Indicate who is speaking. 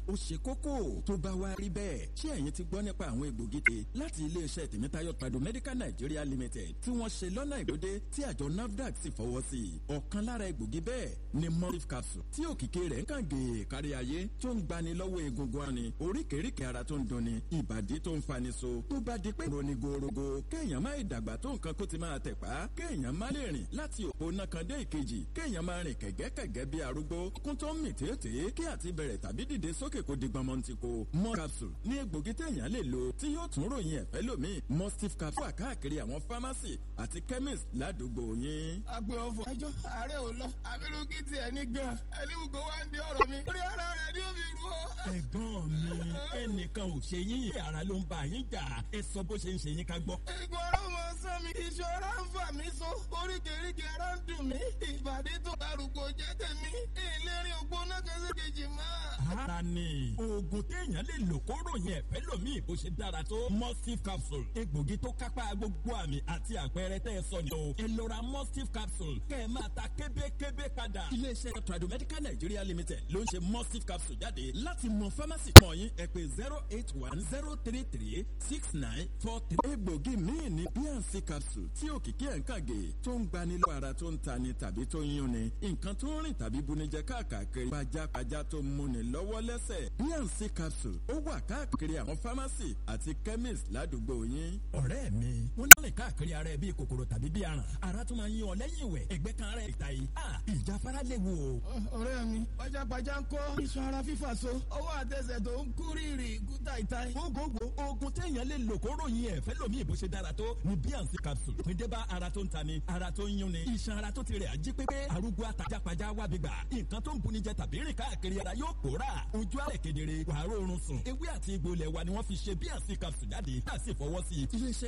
Speaker 1: ó ṣe kókó tó bá wá rí bẹ́ẹ̀ ṣé ẹ̀yin ti gbọ́ nípa àwọn egbògi tè láti iléeṣẹ́ tèmítáyọ̀ trado medical nigeria limited tí wọ́n ṣe lọ́nà ìgbòde tí àjọ nafdac sì fọwọ́ sí i ọ̀kan lára egbògi bẹ́ẹ̀ ni morif capsule tí òkìkí rẹ̀ ń kàn gèè kárí ayé tó ń gbani lọ́wọ́ egungun ani oríkèéríkèé ara tó ń dunni ìbàdí tó ń fani so tó bá di pé roni gorogo kéèyàn má ìdàgbà tó nǹkan kó ti máa tẹ̀pá kéèyàn má lè rìn láti òpó nákan dé ìkejì kéèyàn máa rìn kẹ̀gẹ́kẹ̀gẹ́ bí arúgbó kún tó ń mì tètè kí àti bẹ̀rẹ̀ tàbí dìde sókè kó di gbọmọntìkó mọ capsule ní egbògi téèyàn lè lò tí yóò tún ròyìn ẹ̀fẹ́ lómi mustif capsule wà káàkiri àwọn pharmacy àti chemist ládùúgbò yín.
Speaker 2: agbe ọfọ ẹjọ ààrẹ ò lọ abirùkí tiẹ̀ ní gan ẹlẹ́wùgbọ́ wa ń di ọ̀rọ̀ mi orí ara rẹ̀ ni ó fi rú ọ.
Speaker 1: ẹ̀gbọ́n mi ẹnìkan ò ṣe yín ara ló ń bá yín jà ẹ sọ bó ṣe ń ṣe yín ká gbọ́.
Speaker 2: ìgbọ́ ọ̀rọ̀ mọ sán mi ìṣọ́ra ń fà mí so oríkèéríkèé ara ń dùn mí ìbàdí tó arúgbó jẹ́ tèmi ìlérí ògbóná kẹsẹ̀ kejì máa.
Speaker 1: ara ni oògùn téèyàn lè lò kó ròyìn ẹ̀fẹ́ lómi bó ṣe dára tó mustif capsule egbògi tó kápá gbogbo àmì àti àpẹẹrẹ tẹ́ ẹ sọ ni o ẹ lọ ra mustif capsule kẹ́ ẹ máa ta kébékébé padà. iléeṣẹ́ tradomedical nigeria limited ló ń ṣe mustif capsule jáde láti mọ pharmacy mọ̀ yín ẹ pé zero eight one zero three three six nine four three. egbògi míì ní bnc capsule tí òkìkí ẹ̀ ń kàgé tó ń gbani lọ ara tó ń tani tàbí tó ń yúnni nǹkan tó ń rìn tàbí bunijẹ káàkiri pajápajá tó ń múni lọ́wọ́ lẹ́sẹ̀ bnc capsule ó wà káàkiri àwọn pharmacy àti chemist ládùúgbò yín. ọ̀rẹ́ mi wọ́n lè káàkiri ara ẹ bíi kòkòrò tàbí bíi aràn ara tó máa ń yí ọ lẹ́yìn ìwẹ̀ ẹgbẹ́ kan ara ẹ̀ ta yìí ìjáfara léwu o.
Speaker 2: ọ̀rẹ́ mi pajápajá ń kọ́ iṣan ara fífà so ọwọ́ àtẹsẹ̀ tó ń kú rírì kú táìtáì.
Speaker 1: gbogbogbò oògùn téèyàn lè lò kó ròyìn ẹ̀ fẹ́ lómi ìbò ṣe dára tó ni bnc capsule píndé bá ara tó ń ta ni ara tó ń yún ni iṣan ara tó ti rẹ̀ ají pépé arúgbó àtàjápajá wà gbígbà nǹkan tó ń buni jẹ tàbí rìn káàkiri ara yóò pòórà ojú àrẹ̀ kedere wàá rọrùn sùn ewé àti egbò ilẹ̀ wa ni wọ́n fi ṣe bnc capsule jáde tá a sì fọwọ́ sí i. iléeṣẹ́